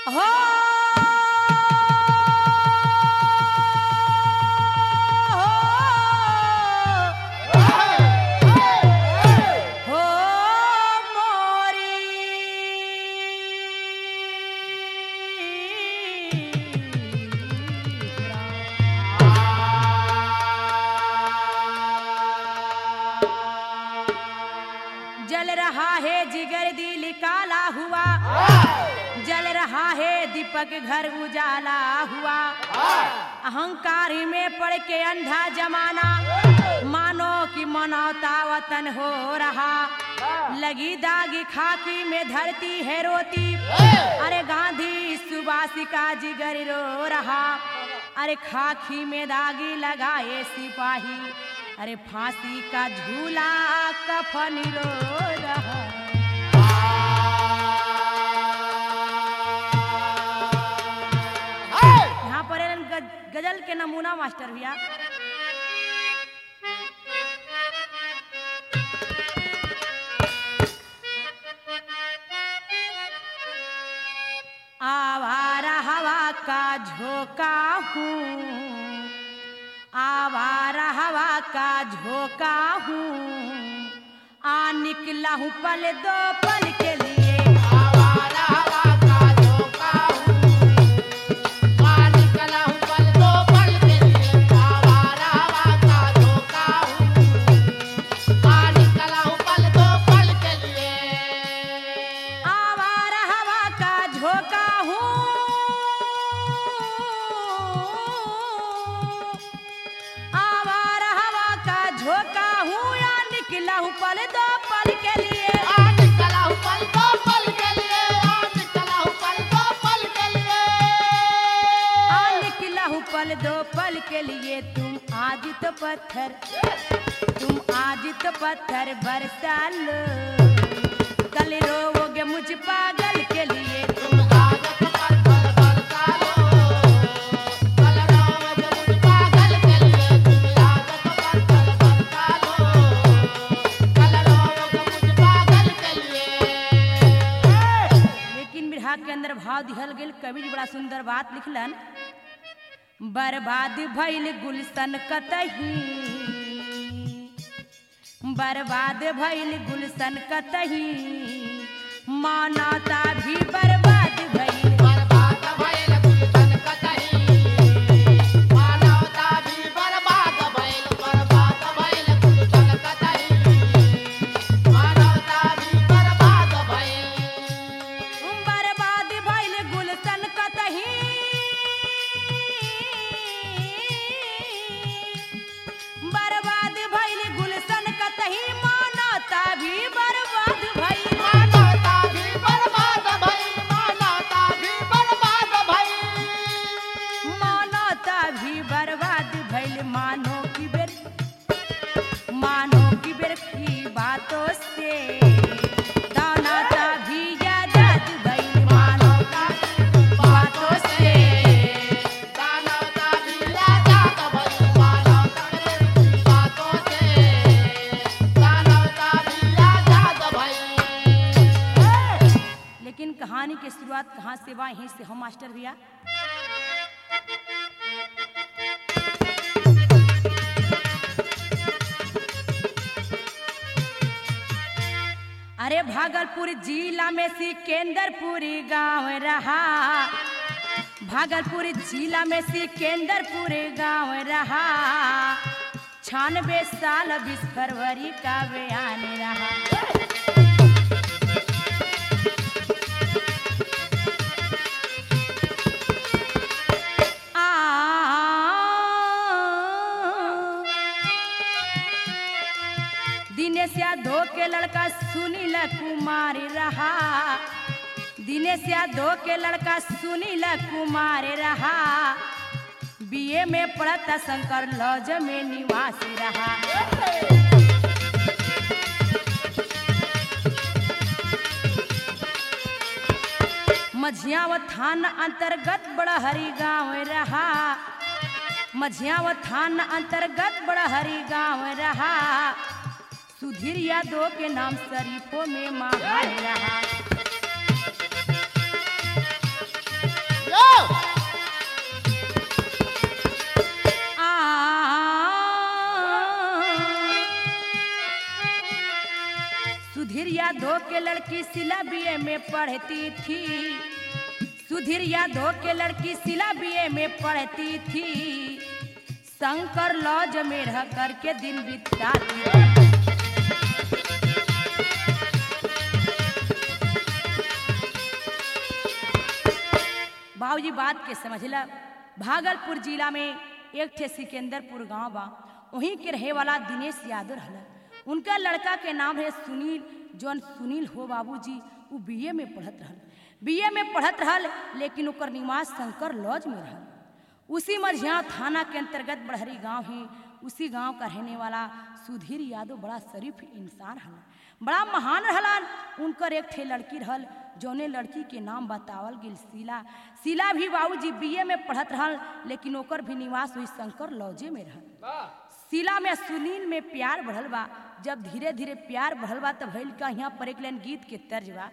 हो हो मोरी जल रहा है जिगर दिल काला हुआ जल रहा है दीपक घर उजाला हुआ अहंकार में पड़ के अंधा जमाना मानो कि मनौता वतन हो रहा लगी दागी खाकी में धरती है रोती अरे गांधी सुबासिका जिगर रो रहा अरे खाकी में दागी लगाए सिपाही अरे फांसी का झूला कफन रो रहा यहाँ पर एलन गज- गजल के नमूना मास्टर भैया आवारा हवा का झोंका हूँ आवारा हवा का झोंका हूँ आ निकला हूँ पल दो पल के लिए आवारा हवा का झोंका हूँ आ निकला हूँ पल दो पल के लिए आवारा हवा का झोंका हूँ आ निकला हूँ पल दो पल के लिए आवारा हवा का झोंका हूँ आवारा हवा का झोंका हूँ या निकला हूँ पल दो पल के लिए आ निकला हूँ पल दो पल के लिए आ निकला हूँ पल दो पल के लिए आ निकला हूँ पल दो पल के लिए तुम आज तो पत्थर तुम आज तो पत्थर बरसा लो कल रोओगे मुझ पागल के लिए तुम आदत पर पल बरसा लो कल रोज मुझ पागल के लिए तुम आदत पर पल बरसा लो कल रोज मुझ पागल के लिए लेकिन बिरहा के अंदर भाव दिहल गेल कवि जी बड़ा सुंदर बात लिखलन बर्बाद भइल गुलशन कतही बर्बाद भइल गुलशन कतही मानवता भी बर्बाद भइल बर्बाद भइल गुलशन कतही मानवता भी बर्बाद भइल बर्बाद भइल गुलशन कतही मानवता भी बर्बाद भइल बर्बाद भइल गुलशन कतही बर्बाद भइल गुलशन कतही मानवता भी बर्बाद भइल मानवता भी बर्बाद भइल मानवता भी बर्बाद भइल मानवता भी बर्बाद भइल मानो की बेर मानो की बेर की बातों से दानवता भी आजाद भइल मानवता की बातों से मानवता भी आजाद भइल मानवता की बातों से मानवता भी आजाद भइल लेकिन कहानी की शुरुआत कहाँ से बा यहीं से हम मास्टर भैया अरे भागलपुर जिला में सिकंदरपुरी गांव रहा भागलपुर जिला में सिकंदरपुर गांव रहा छियानवे साल बीस फरवरी का बयान रहा आ दिनेश यादव के लड़का सुनील कुमार रहा दिनेश यादव के लड़का सुनील कुमार रहा बीए में पढ़ता शंकर लॉज में निवासी रहा मझियाव थाना अंतर्गत बड़हरी गांव रहा मझियाव थाना अंतर्गत बड़हरी गांव रहा सुधीर यादव के नाम शरीफों में महान रहा लड़की सिला बीए में पढ़ती थी सुधीर यादव के लड़की सिला बीए में पढ़ती थी शंकर लॉज में रह करके दिन बिताती थी बाबूजी बात के समझला भागलपुर जिला में एक ठे सिकंदरपुर गांव बा वहीं के रहे वाला दिनेश यादव रहला उनका लड़का के नाम है सुनील जौन सुनील हो बाबूजी वो बीए में पढ़त रहल बीए में पढ़त रहल लेकिन ओकर निवास शंकर लॉज में रहल उसी मझिया थाना के अंतर्गत बड़हरी गांव है उसी गांव का रहने वाला सुधीर यादव बड़ा शरीफ इंसान रहल बड़ा महान रहलन उनकर एक ठे लड़की रहल जौने लड़की के नाम बतावल गेल शीला शीला भी बाबूजी बीए में पढ़त रहल लेकिन ओकर भी निवास हुई शंकर लॉजे में रहल शीला में सुनील में प्यार बढ़ल बा जब धीरे धीरे प्यार बढ़ल बा तब भइल का यहाँ पर एक लाइन गीत के तर्ज बा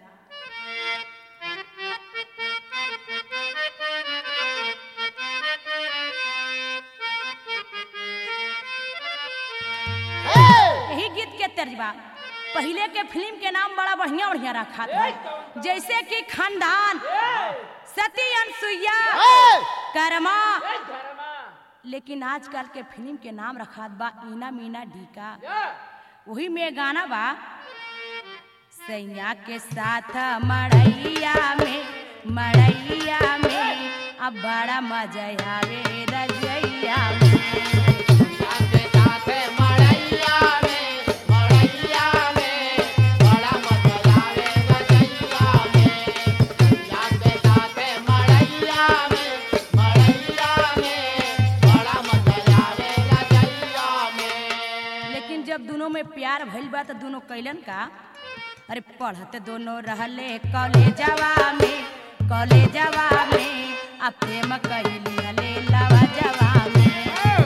यही गीत के तर्ज बा पहले के फिल्म के नाम बड़ा बढ़िया बढ़िया रखा था जैसे कि खानदान सती अनसुईया कर्मा लेकिन आजकल के फिल्म के नाम रखात बा ईना मीना डीका वही में गाना बा सैया के साथ मड़ैया में मड़ैया में अब बड़ा मजा आवे रजैया में साथे साथे मड़ैया में मड़ैया में बड़ा मजा आवे रजैया में साथे साथे मड़ैया में मड़ैया में बड़ा मजा आवे रजैया में लेकिन जब दोनों में प्यार भइल बा तो दोनों कैलन का अरे पढ़त दोनों रहले कॉलेजवा में कॉलेजवा में आ प्रेम कैली हले लवा जवा में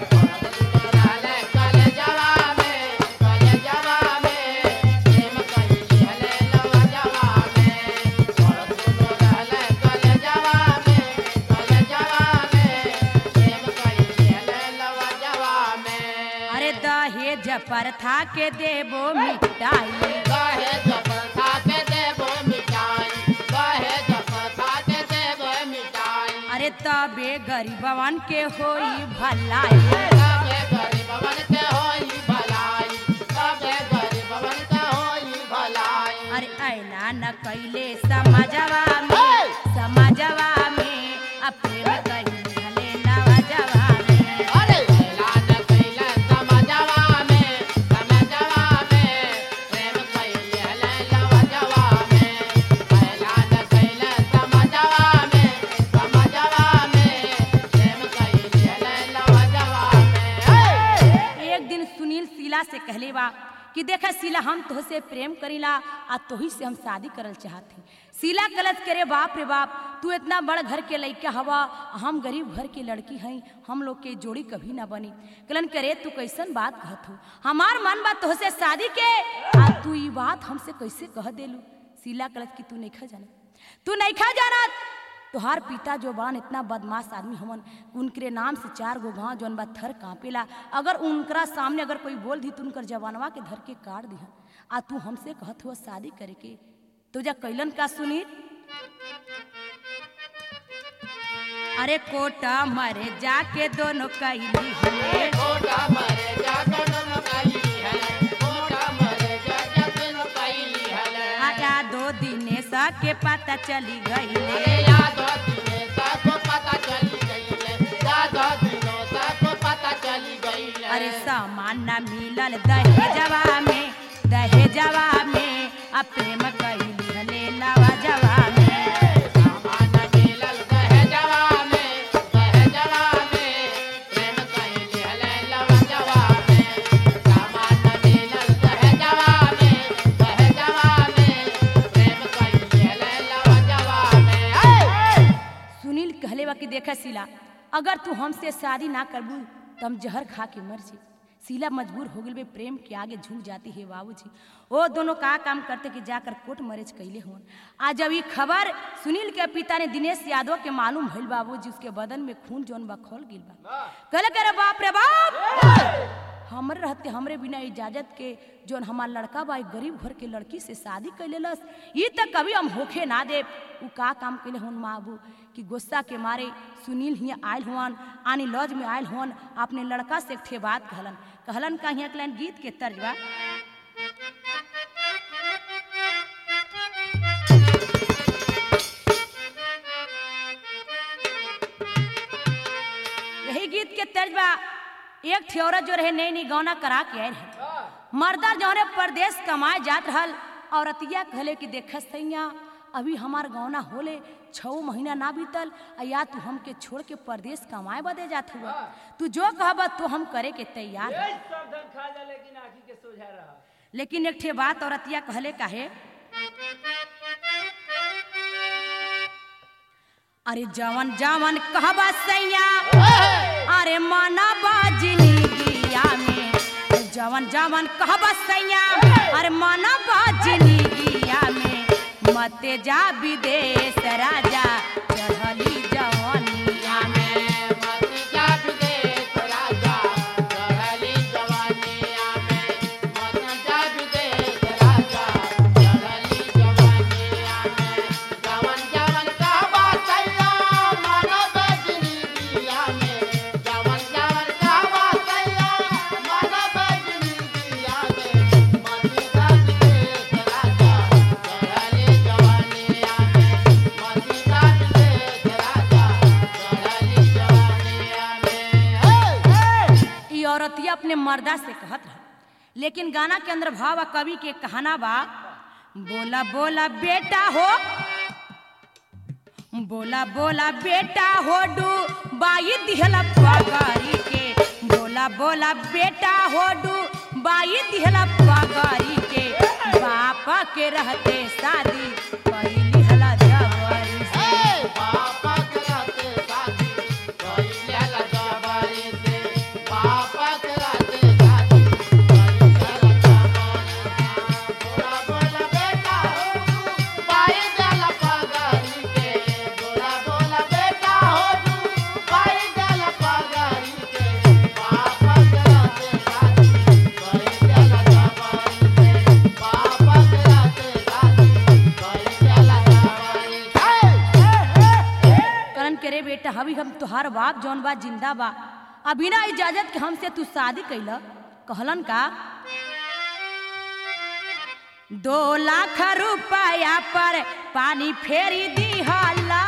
रहले कलेजवा में कलेजवा में प्रेम कइली हले लवजवा में और दुनो रहले कलेजवा में कलेजवा में प्रेम कइली हले लवजवा में अरे दहेज पर था के देबो मिटाई कहे जप खाके देबो मिठाई कहे जप खाके देबो मिठाई अरे तबे गरीबवन के होई भलाई सबे गरीबवन के होई भलाई सबे गरीबवन के होई भलाई अरे ऐना न कैले समझवा में समझवा में आ प्रेम कैली हले लवा जवा में अरे ऐलान कइले समझवा में समझवा में प्रेम कइले हले लवजवा में ऐलान कइले समझवा में समझवा में प्रेम कइले हले लवजवा में एक दिन सुनील शीला से कहले बा कि देखा शीला हम तोहसे प्रेम करीला आ तोही से हम शादी करल चाहते शीला गलत करे बाप रे बाप तू इतना बड़ घर के लड़का हवा हम गरीब घर के लड़की हई हम लोग के जोड़ी कभी ना बनी कलन करे तू कैसन बात कहत हो हमार मन बा तोहसे शादी के आ तू ई बात हमसे कैसे कह देलू शीला गलत कि तू नहीं खा जाना तू नहीं खा जाना तोहार पिता जो बान इतना बदमाश आदमी हमन उनके नाम से चार गो गांव जौन बा थर कांपेला अगर उनकरा सामने अगर कोई बोल दी तो उनकर जवानवा के धर के काट दिहन आ तू हमसे कहत हुआ शादी करे के तो जा कैलन का सुनी अरे कोटा मरे जाके दोनों कैली हले कोटा मरे जागन कइली हले कोटा मरे जागन कइली हले आया दो दिने सा के पता चली गईले अरे याद दिने सबको पता चली गईले याद दिनों सबको पता चली गईले अरे सामान न मिलल दहेजवा में दहेजवा में आ प्रेम कैली हले लवा जवा में सामान मिलल दहेजवा में दहेजवा में प्रेम कइली हले लवजवा में सामान मिलल दहेजवा में दहेजवा में प्रेम कइली हले लवजवा में सुनील कहले बा कि देखा शीला अगर तू हमसे शादी ना करबू तो हम जहर खा के मर जी शीला मजबूर हो गई बे प्रेम के आगे झुक जाती है बाबूजी वो दोनों का काम करते कि जाकर कोर्ट मैरिज कैले हुन आज जब ये खबर सुनील के पिता ने दिनेश यादव के मालूम भइल बाबूजी उसके बदन में खून जौन बा खोल गिल बा कहले करे बाप रे बाप हमरे रहते हमरे बिना इजाजत के जोन हमार लड़का बा एक गरीब घर के लड़की से शादी कर लेलस ई तक कभी हम होखे ना दे उ का काम कैले हन माबू कि गुस्सा के मारे सुनील हिया आयल हुआन आनी लॉज में आयल हुआन अपने लड़का से एक ठे बात कहलन कहलन का हिया के गीत के तर्ज बा यही गीत के तर्ज बा एक ठे औरत जो रहे नई नई गौना करा के आए रहे मर्दा जौने परदेश कमाए जात रहल औरतिया कहले कि देख सैया अभी हमार गौना होले छः महीना ना बीतल आ या तू हमके छोड़ के परदेश कमाए बदे जात हुआ तू जो कहबा तो हम करे के तैयार हैं। ए, सब धन खा जा लेकिन आखी के सोझा रहा लेकिन एक ठे बात औरतिया कहले काहे अरे जवन जवन कहबा सैया अरे माना बाजनी गिया में जवन जवन कहबा सैया अरे माना बाजनी गिया में मते जा विदेश राजा चढ़ली जवनिया में मतिया विदेश राजा चढ़ली जवानिया में मतिया विदेश राजा चढ़ली जवानिया में जवन जवन कहबा सैया मानो बजनी दिया में जवन जवन कहबा सैया मानो बजनी दिया में मतिया विदेश राजा चढ़ली जवानिया में मतिया विदेश राजा चढ़ली जवानिया में हे हे ई औरतिया अपने मर्दा से कहत रहा लेकिन गाना के अंदर भाव आ कवि के कहना बा बोला बोला बेटा हो बोला बोला बेटा हो डू बाई दिहला पगारी के बोला बोला बेटा हो डू बाई दिहला पगारी के बापा के रहते शादी कैली हला जवारी से हे बापा कराते शादी कइले ला जवानी से बापा कराते शादी कइले ला जवानी बोला बोला बेटा हो तू पाई गल पगारी के बोला बोला बेटा हो तू पाई गल पगारी के बापा कराते शादी कइले ला जवानी से बापा कराते शादी कइले ला जवानी से करन के रे बेटा हवी हम तुहार बाप जौन बा जिंदा बा आ बिना इजाजत के हमसे तू शादी कैला कहलन का दो लाख रुपया पर पानी फेरी दिहला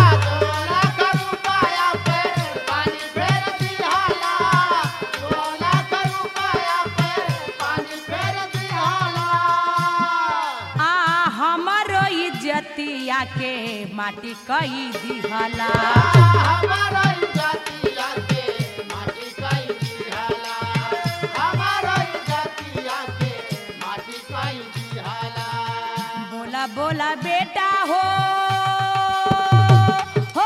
आ हमरो इज्जतिया के माटी कई दिहला बोला बोला बेटा हो हो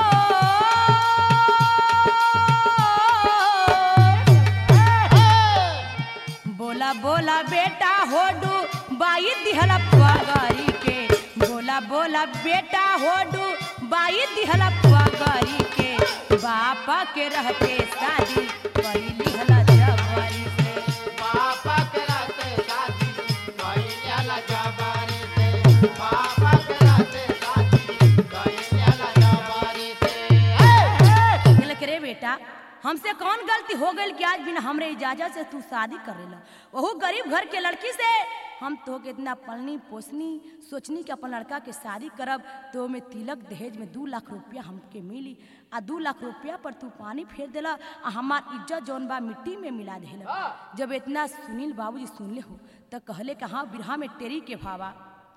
बोला बोला बेटा होडू बाई दिहला पगारी के बोला बोला बेटा होडू बाई दिहला पगारी के बापा के रहते शादी कैली हला जवारी से पापा कराते शादी कइले ला जवानी से पापा कराते शादी कइले ला जवानी से कहले के रे बेटा हमसे कौन गलती हो गई कि आज बिना हमरे इजाजत से तू शादी करेला वहू गरीब घर के लड़की से हम तो के इतना पलनी पोसनी सोचनी कि अपन लड़का के शादी करब तो में तिलक दहेज में दू लाख रुपया हमके मिली आ दू लाख रुपया पर तू पानी फेर देला आ हमार इज्जत जौन बा मिट्टी में मिला देला जब इतना सुनील बाबूजी सुनले हो तो कहले कि हाँ बिरहा में टेरी के भावा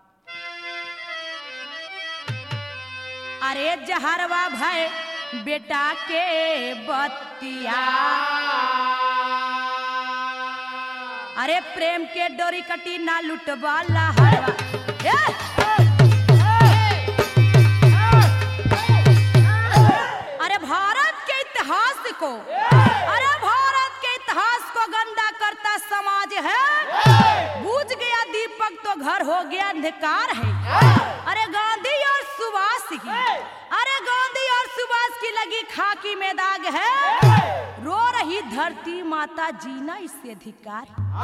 अरे जहरवा भय बेटा के बतिया अरे प्रेम के डोरी कटी ना लुटवाला हरवा ए! अरे भारत के इतिहास को अरे भारत के इतिहास को गंदा करता समाज है बूझ गया दीपक तो घर हो गया अंधकार है अरे गांधी और सुभाष की अरे गांधी और सुभाष की लगी खाकी में दाग है रो रही धरती माता जीना इससे अधिकार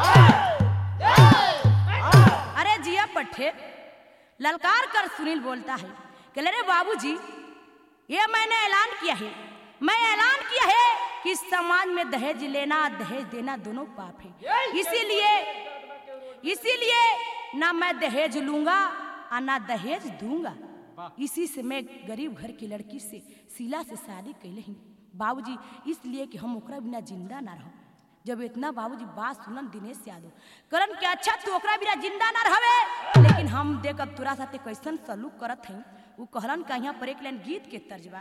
अरे जिया पट्टे ललकार कर सुनील बोलता है कि अरे बाबूजी ये मैंने ऐलान किया है मैं ऐलान किया है कि इस समाज में दहेज लेना दहेज देना दोनों पाप है इसीलिए इसीलिए ना मैं दहेज लूंगा और ना दहेज दूंगा इसी से मैं गरीब घर की लड़की से शीला से शादी कैले ही बाबूजी इसलिए कि हम ओकरा बिना जिंदा ना रहो जब इतना बाबूजी बात सुनन दिनेश यादव करन के अच्छा तू ओकरा बिना जिंदा ना रहवे लेकिन हम देख अब तोरा साथे कैसन सलूक करत हई उ कहलन का यहाँ पर एक लाइन गीत के तर्जबा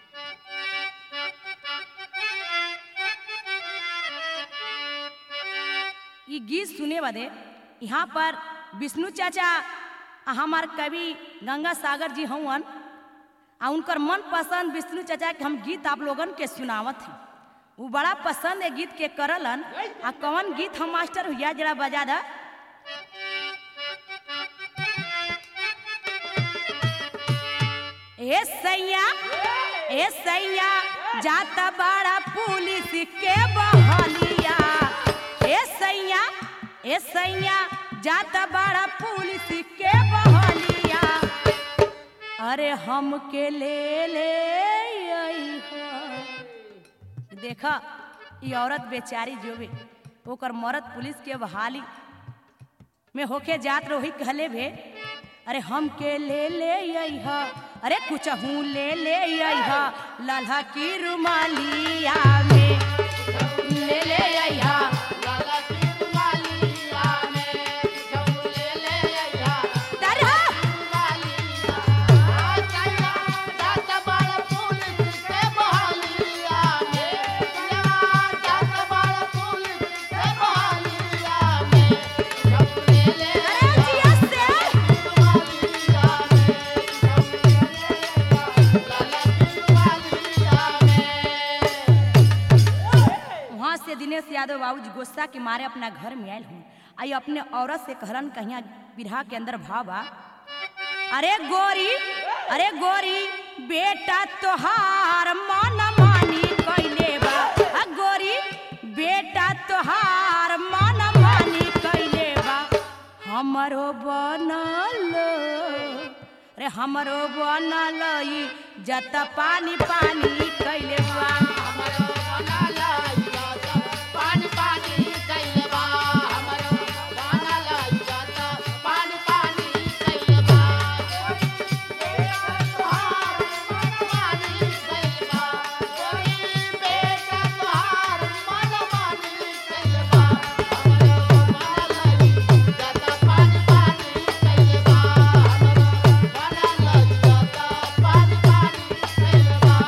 ई गीत सुने बदे यहाँ पर विष्णु चाचा आ हमार कवि गंगा सागर जी हवन आ उनकर मन पसंद विष्णु चाचा के हम गीत आप लोगन के सुनावत ही वो बड़ा पसंद है गीत के करलन आ कौन गीत हम मास्टर भैया जरा बजा दा ए सैया ए सैया जाता बड़ा पुलिस के बहलिया ए सैया ए सैया जाता बड़ा पुलिस के बहलिया अरे हम के ले ले अइहा। देखा ये औरत बेचारी जो भी ओकर मरद पुलिस के बहाली में होके जात रही कहले भे अरे हम के ले ले अइहा अरे कुछ हूँ ले ले अइहा लल्हा की रुमालिया में ले ले अइहा लाला की रुमालिया में झोले ले आया तरह रुमालिया चला जात बड़ पुलिस के बहालिया में जात बड़ पुलिस के बहालिया में झोले ले अरे जिया से रुमालिया में झोले ले लाला की रुमालिया में वहाँ से दिनेश यादव बाबूजी गुस्सा के मारे अपना घर में आयल हूँ आई अपने औरत से कहलन कहिया बिरहा के अंदर भावा अरे गोरी अरे गोरी बेटा तोहार मन मानी कैले बा आ गोरी बेटा तोहार मन मानी कैले बा हमरो बनल अरे हमरो बनल ई जत पानी पानी कैले बा हमरो बनाला इजाता पानी पानी कैलबा हमरो बनाला इजाता पानी पानी कैलबा तोहार मन मानी कैलबा कोई बेटा तोहार मन मानी कैलबा हमरो बनाला इजाता पानी पानी कैलबा हमरो बनाला इजाता पानी पानी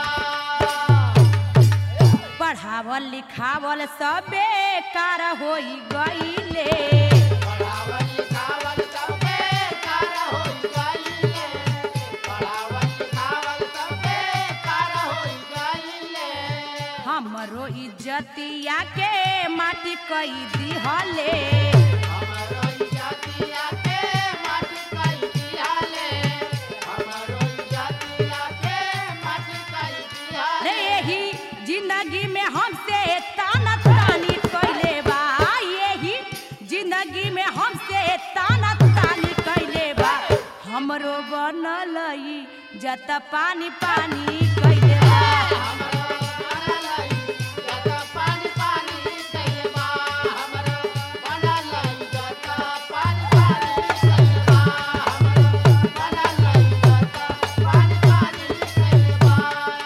कैलबा पढ़ावल लिखावल सब बेकार होई गईले पढ़ावल लिखावल सब बेकार होई गइले पढ़ावल लिखावल सब बेकार होई गइले हमरो इज्जतिया के माटी कई दिहले हमरो इजातिया के माटी कई दियाले हमरो इजातिया के माटी कई रे दियाले यही जिंदगी में हमसे ताना तानी कैले बा यही जिंदगी में हमसे ताना तानी कैले बा हमरो बनल ई जत पानी पानी कैले बा हमरो बनलाई जता पानी पानी कैलबा हमरो बनलाई जता पानी पानी कैलबा हमरो बनलाई जता पानी पानी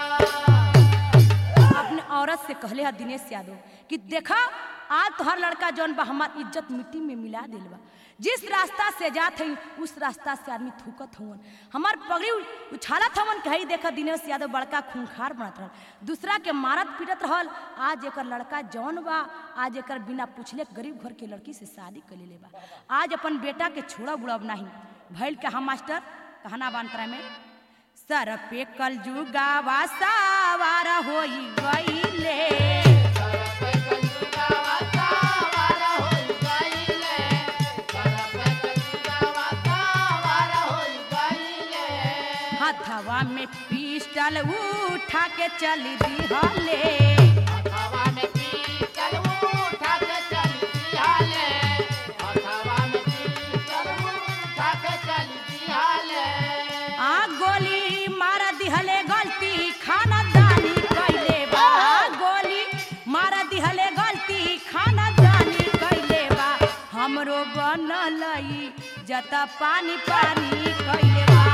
कैलबा अपने औरत से कहले है दिनेश यादव कि देखा आज तो हर लड़का जौन बा हमार इज्जत मिट्टी में मिला दिल बा जिस रास्ता से जात हई उस रास्ता से आदमी थूकत हवन हमार पगड़ी उ- उछालत हवन कही देखा दिनेश यादव बड़का खूंखार बनत रहल दूसरा के मारत पीटत रहल आज एकर लड़का जौन बा आज एकर बिना पूछले गरीब घर के लड़की से शादी कर ले बा आज अपन बेटा के छोड़ा बुड़ब नहीं भैल के हम मास्टर कहना बांतरा में सर पे कल जुगावा सावार होई गईले सरपे कंजुगावा सावारा होई गइले सरपे कंजुगावा सावारा होई गइले हथवा में पिस्टल उठा के चली दिहले हथवा में पीतल उठा के चली दिहाले हथवा में पीतल उठा के चली दिहाले आ गोली मार दिहले गलती खाना दानी कैले बा गोली मार दिहले गलती खाना दानी कैले बा हमरो बनल ई जता पानी पानी कैले बा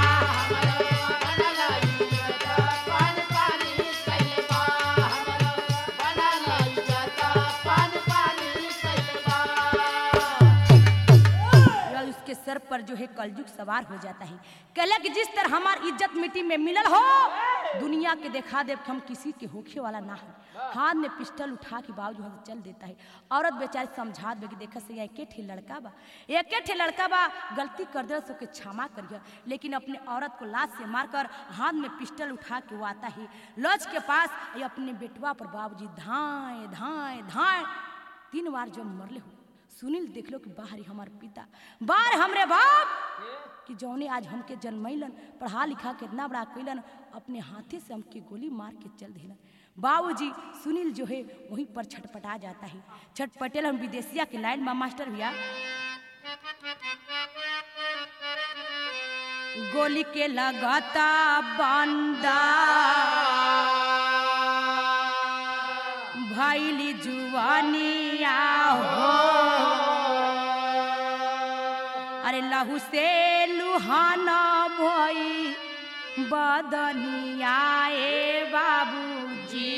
या उसके सर पर जो है कलयुग सवार हो जाता है कहला कि जिस तरह हमार इज्जत मिट्टी में मिलल हो दुनिया के देखा देव हम किसी के होखे वाला ना है हाथ में पिस्टल उठा के बाबू वहाँ से चल देता है औरत बेचारी समझा दे कि देखा से एके ठे लड़का बा एके ठे लड़का बा गलती कर दे सो के क्षमा करिए लेकिन अपने औरत को लाश से मारकर हाथ में पिस्टल उठा के वो आता है लॉज के पास ये अपने बेटवा पर बाबूजी धाए धाए धाए तीन बार जब मरले हो सुनील देख लो कि बाहरी हमार पिता बाहर हमरे बाप कि जौने आज हमके जन्मैलन पढ़ा लिखा के इतना बड़ा कैलन अपने हाथे से हमके गोली मार के चल दिलन बाबूजी सुनील जो है वहीं पर छटपटा जाता है छटपटेल हम विदेशिया के लाइन में मास्टर भैया गोली के लगाता बंदा भैली जुआनिया हो अरे लहू से लुहाना भई बदनिया ए बाबूजी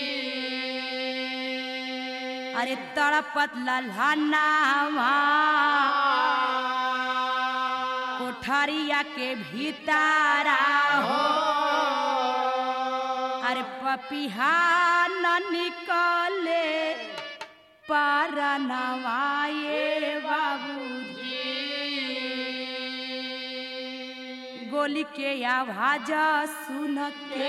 अरे तड़पत लल्हनावा कोठरिया के भीतारा हो अरे पपिहा न निकले परनवाए बाबूजी गोली के आवाज सुन के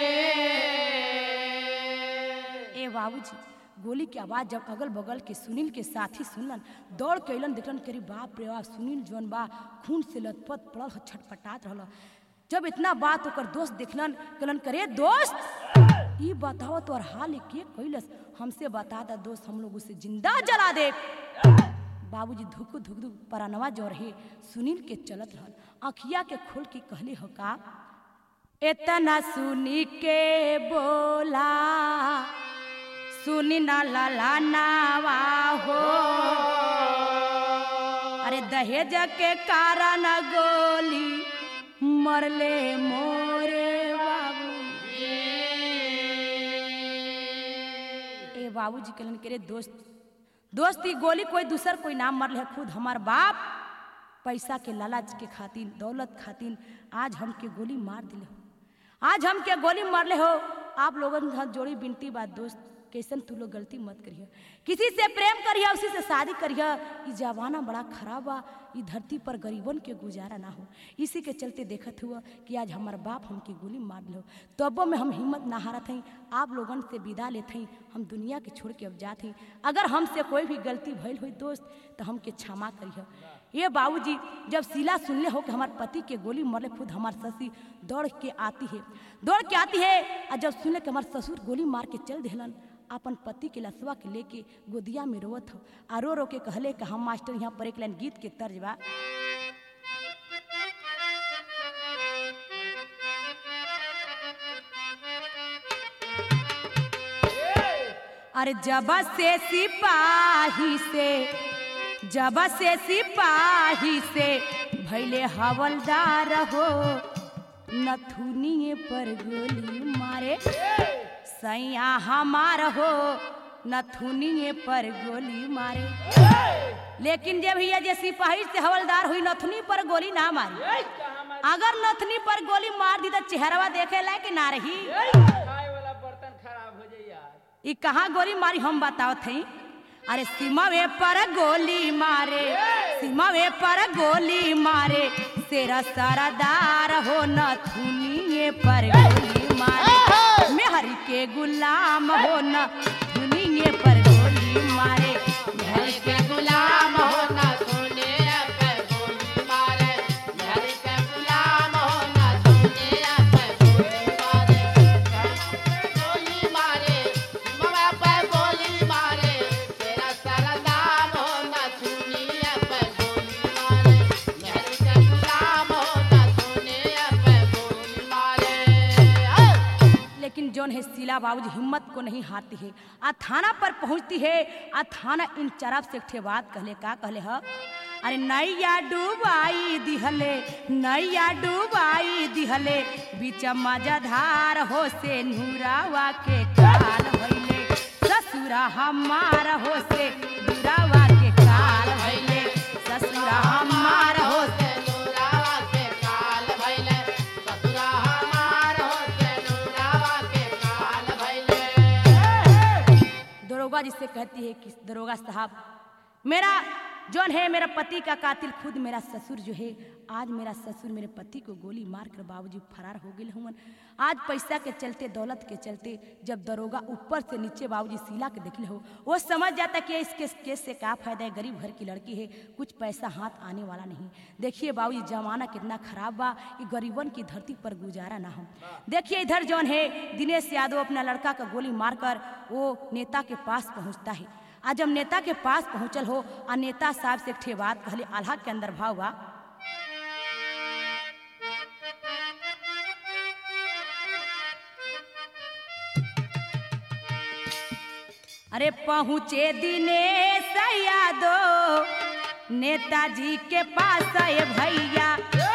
ए बाबूजी गोली के आवाज जब अगल बगल के सुनील के साथी सुनलन दौड़ के अलन देखलन करी बाप रे बाप सुनील जौन बा खून से लथपथ पड़ल ह, छटपटात रहल जब इतना बात ओकर दोस्त देखलन कहलन करे दोस्त ई बताओ तोर हाल के कैलस हमसे बता दा दोस्त हम लोग उसे जिंदा जला दे बाबूजी धुक धुक धुक परानवा जो रहे सुनील के चलत रहल अखिया के खोल के कहले हो का इतना सुनी के बोला सुनी ना लाला नावा हो अरे दहेज के कारण गोली मरले मोरे बाबू ए बाबूजी कहलन के रे दोस्त दोस्त ई गोली कोई दूसर कोई नाम मरले है खुद हमार बाप पैसा के लालच के खातिर दौलत खातिर आज हमके गोली मार दिले हो आज हमके गोली मारले हो आप लोगन के हाथ जोड़ी बिनती बात दोस्त कैसन तू लोग गलती मत करिए किसी से प्रेम करिए उसी से शादी करिए ई जमाना बड़ा खराब बा ई धरती पर गरीबन के गुजारा ना हो इसी के चलते देखत हुआ कि आज हमार बाप हमके गोली मार लो तबो में हम हिम्मत ना हारत हई आप लोगन से विदा लेत हई हम दुनिया के छोड़ के अब जात हई अगर हमसे कोई भी गलती भइल हुई दोस्त तो हमके क्षमा करिए ये बाबूजी जब सीला सुनले हो कि हमार पति के गोली मरले खुद हमार ससी दौड़ के आती है दौड़ के आती है और जब सुनले कि हमार ससुर गोली मार के चल दिलन अपन पति के लसवा के लेके गोदिया में रोवत हो आ रो रो के कहले कि हम मास्टर यहाँ पर एक लाइन गीत के तर्ज बा अरे जब से सिपाही से जब से सिपाही से भैले हवलदार हो नथुनिए पर गोली मारे सैया हमार हो नथुनिए पर गोली मारे लेकिन जे भैया जे सिपाही से हवलदार हुई नथुनी पर गोली ना मारी अगर नथुनी पर गोली मार दी तो चेहरवा देखे लायक ना रही खाए वाला बर्तन खराब हो जाई यार ई कहाँ गोली मारी हम बताओ थी अरे सीमावे पर गोली मारे सीमावे पर गोली मारे तेरा सरदार हो न थुनिए पर गोली मारे मेहर के गुलाम हो न थुनिए पर गोली मारे घर के गुलाम होना सोने पे गोली मारे घर के गुलाम होना सोने पे गोली मारे घर पे गोली मारे मवा पे लेकिन जौन है शीला बाबूजी हिम्मत को नहीं हारती है आ थाना पर पहुंचती है आ थाना इन चरफ से एक ठे बात कहले का कहले ह अरे नैया डूबाई दिहले नैया डूबाई दिहले बीच मजाधार हो से नूरावा के काल भइले ससुरा हमार हो से दुरावा के काल भइले ससुरा हमार हो से नूरावा के काल भइले ससुरा हमार होते नूरावा के काल भइले दरोगा जिससे कहती है कि दरोगा साहब मेरा जौन है मेरा पति का कातिल खुद मेरा ससुर जो है आज मेरा ससुर मेरे पति को गोली मार कर बाबूजी फरार हो गए हुवन आज पैसा के चलते दौलत के चलते जब दरोगा ऊपर से नीचे बाबूजी शीला के देखले हो वो समझ जाता कि इसके केस से क्या फायदा है गरीब घर की लड़की है कुछ पैसा हाथ आने वाला नहीं देखिए बाबूजी जमाना कितना खराब बा कि गरीबन की धरती पर गुजारा ना हो देखिए इधर जौन है दिनेश यादव अपना लड़का का गोली मारकर वो नेता के पास पहुंचता है आज जब नेता के पास पहुंचल हो आ नेता साहब से एक ठे बात कहले आल्हा के अंदर भाव बा अरे पहुँचे दिनेश यादव नेताजी के पास ये भैया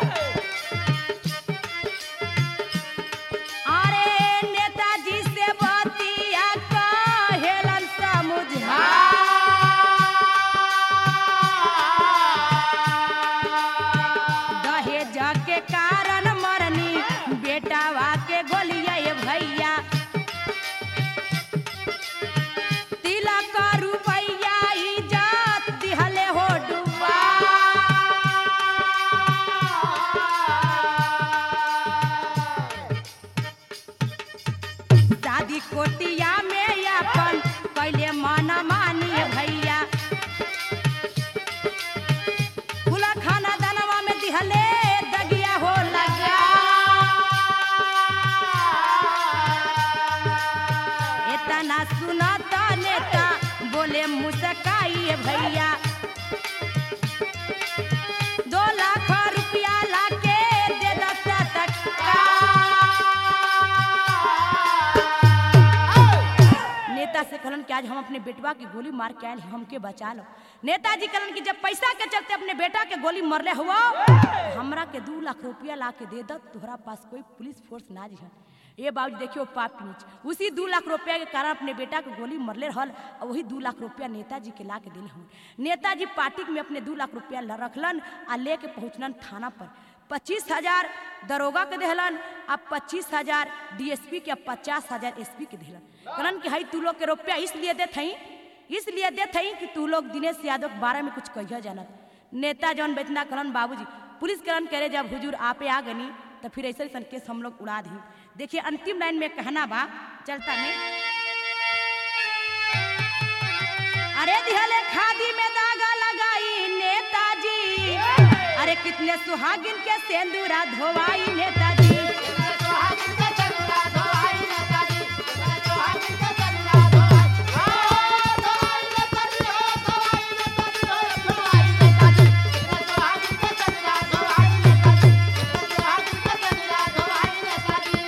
अरे नेताजी से बतिया कहेलन समझा दहेज के कारण मरनी बेटावा के गोलिया ये भैया तिलक रुपैया इज्जत दिहले हो डुबा शादी कोटिया में अपन कैले मन मानी भैया खुला खाना दनवा में दिहले दगिया हो लगा इतना सुनता नेता बोले मुस्काइए भैया दो लाख रुपया लाके दे दस टका नेता से कहलन कि आज हम अपने बेटवा की गोली मार के आयल हैं, हमके बचा लो नेताजी कहलन कि जब पैसा के चलते अपने बेटा के गोली मरले हुआ हमरा के दू लाख रुपया ला के दे दत तोहरा पास कोई पुलिस फोर्स ना जी ये बाबू देखियो पाप नीच उसी दू लाख रुपया के कारण अपने बेटा के गोली मरले रहल और वही दू लाख रुपया नेताजी के ला के दिले हूँ नेताजी पार्टी में अपने दू लाख रुपया ल- रखलन आ लेके पहुँचलन थाना पर पच्चीस हजार दरोगा के देहलन आ पच्चीस हजार डीएसपी के पचास हजार एसपी के देहलन कहलन कि हई तू लोग के रुपया इसलिए देत हई इसलिए देत हई कि तू लोग दिनेश यादव के बारे में कुछ कहिया जानत नेता जौन बेतना कहलन बाबूजी पुलिस कहलन करे जब हुजूर आपे आ गनी तो फिर ऐसे ऐसा केस हम लोग उड़ा दी देखिए अंतिम लाइन में कहना बा चलता नहीं अरे दिहले खादी में दागा लगाई नेताजी अरे कितने सुहागिन के सेंदूरा धोवाई नेताजी सुहागिन के चंदा धोआई नेताजी सुहागिन के चंदा धोआई ओ धोआई नेताजी ओ धोआई नेताजी ओ धोआई नेताजी सुहागिन के चंदा धोआई नेताजी सुहागिन के चंदा धोआई नेताजी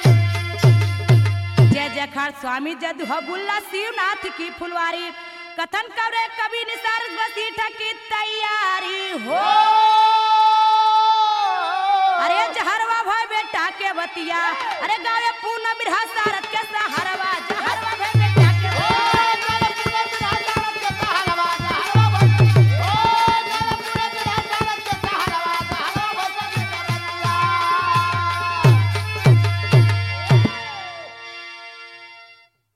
जय जयकार स्वामी जदुहबुल्ला शिवनाथ की फुलवारी कथन करे कवि निसार बसीठा की तैयारी हो अरे जहरवा भाई बेटा के बतिया अरे गावे